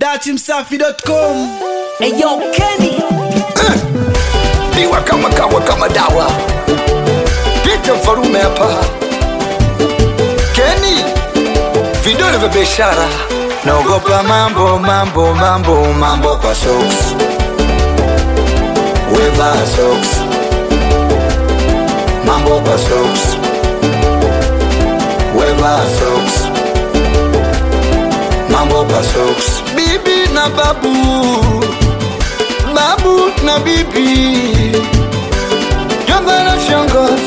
datimsafi.com Eyo Kenny Biwa kama kawa kama dawa Pita mfarume hapa Keni Vidole vya biashara Naogopa mambo mambo mambo mambo kwa socks Weva socks Mambo kwa socks Weva socks Mambo kwa socks Bibi na babu babu na bibi jomba na shangazi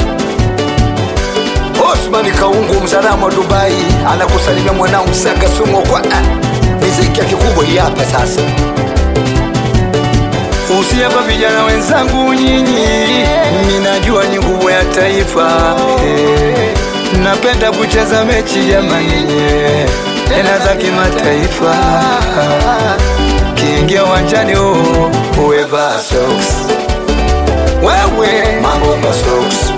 Osman Kaungu mzalamu wa Dubai anakusalimia mwanao Msanga Sumo kwa ah, miziki ya kikubwa hii hapa sasa. Usiapa vijana wenzangu nyinyi, minajua ni nguvu ya taifa eh, napenda kucheza mechi jamani, eh, tena za kimataifa kiingia uwanjani oh, uweva socks wewe mambo kwa socks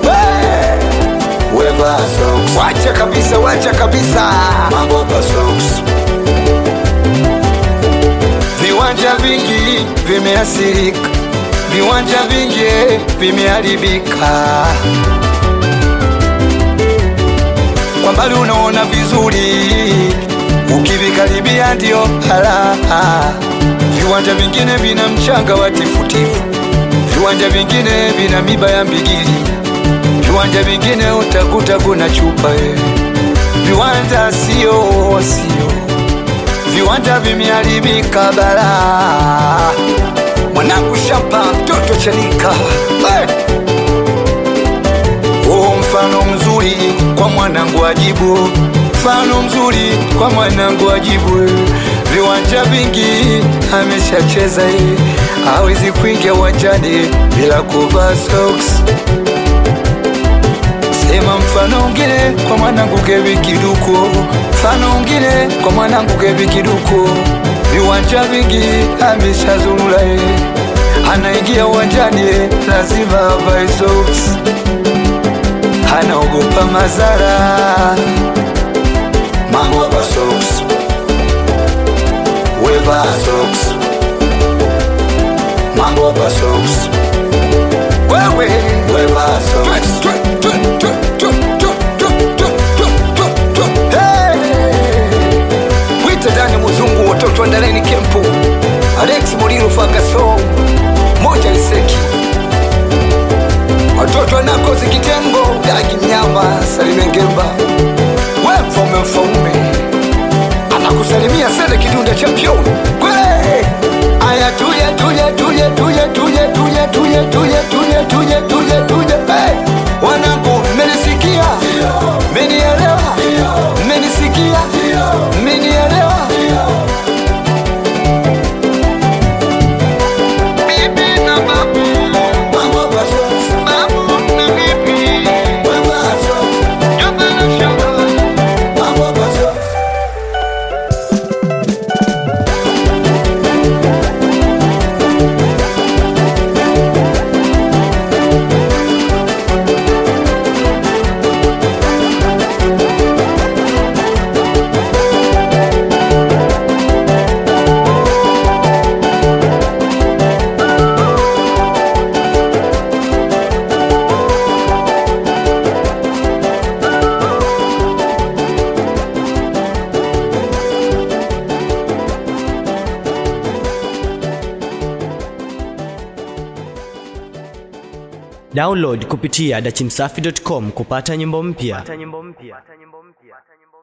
weva socks wacha kabisa wacha kabisa mambo kwa socks viwanja vingi vimeathirika viwanja vingi vimeharibika kwa mbali unaona vizuri ukivikaribia ndio halaha. Viwanja vingine vina mchanga wa tifutifu, viwanja vingine vina miba ya mbigili, viwanja vingine utakuta kuna chupa eh. Viwanja sio sio, viwanja vimeharibika bara. Mwanangu shamba, mtoto chanika hey! Oh, mfano mzuri kwa mwanangu ajibu, mfano mzuri kwa mwanangu ajibu. Viwanja vingi ameshacheza, eh, hawezi kuingia uwanjani bila kuvaa socks. Sema mfano ungine kwa mwanangu Kevi Kiduko, mfano ungine kwa mwanangu Kevi Kiduko. Viwanja vingi ameshazurura, eh, anaingia uwanjani eh, lazima avae socks anaogopa madhara. Mambo kwa socks, weva socks, mambo kwa socks, wewe weva socks. Hey! Wita Dani Muzungu, watoto wa Ndaleni Kempu, Alex Muliro Fagaso, moja Liseki watoto wanakozi kitengo dagi mnyama salime ngemba we mfaume mfaume anakusalimia sele kidunda champion kwe aya tuje tuje tuje tuje tuje tuje tuje tuje tuje tuje tuje tuje hey! wanangu mmenisikia mmenielewa mmenisikia mmenielewa bibi na babu mambo kwa sasa babu na bibi wewe sasa jomba na shangazi mambo kwa sasa download kupitia dachimsafi.com kupata nyimbo mpya